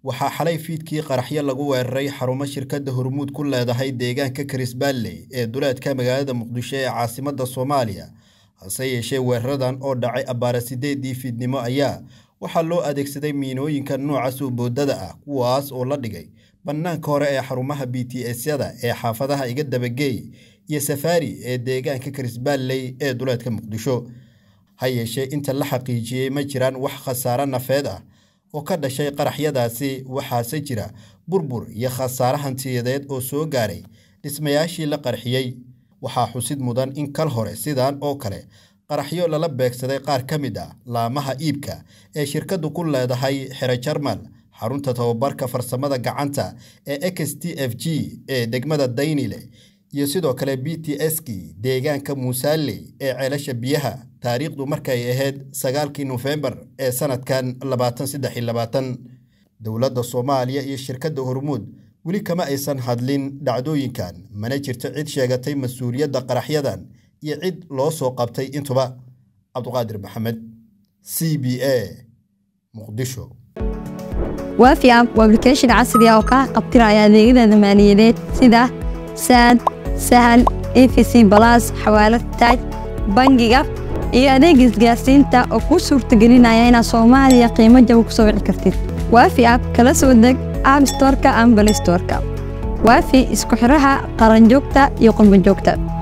waxaa xalay fiidkii qaraxyo lagu weeraray xarumo shirkadda hormuud ku leedahay deegaanka karisbaalley ee duleedka magaalada muqdisho ee caasimadda soomaaliya hase yeeshee weeraradan oo dhacay abbaara sideedii fiidnimo ayaa waxaa loo adeegsaday miinooyinka nooca suuboodada ah kuwaas oo la dhigay bannaanka hore ee xarumaha b t s-yada ee xaafadaha iga dabageey iyo safaari ee deegaanka karisbaalley ee duleedka muqdisho ha yeeshee inta la xaqiijiyey ma jiraan wax khasaare nafeed ah oo ka dhashay qaraxyadaasi waxaase jira burbur iyo khasaare hantiyadeed oo soo gaaray dhismayaashii la qarxiyey waxaa xusid mudan in kal hore sidaan oo kale qaraxyo lala beegsaday qaar ka mid ah laamaha iibka ee shirkaddu ku leedahay xero jarmal xarunta tababarka farsamada gacanta ee x t f g ee degmada daynile iyo sidoo kale b t s-kii deegaanka muusaaley ee ceelasha biyaha taariikhdu markay ahayd sagaalkii nofembar ee sanadkan labaatan saddex iyo labaatan dowladda soomaaliya iyo shirkadda hormuud weli kama aysan hadlin dhacdooyinkan mana jirto cid sheegatay mas-uuliyadda qaraxyadan iyo cid loo soo qabtay intuba cabduqaadir maxamed c b a muqdisho waafi app waa application casri ah oo kaa qabtiraya adeegyada maaliyadeed sida saad sahal efc balas xawaalad taaj bangiga iyo adeega isgaarsiinta oo kuu suurtagelinaya inaad soomaaliya qiimo jaba ku soo wici kartid waafi app kala soo deg app storka ama balistorka waafi isku xidhaha qaranjoogta iyo qurbanjoogta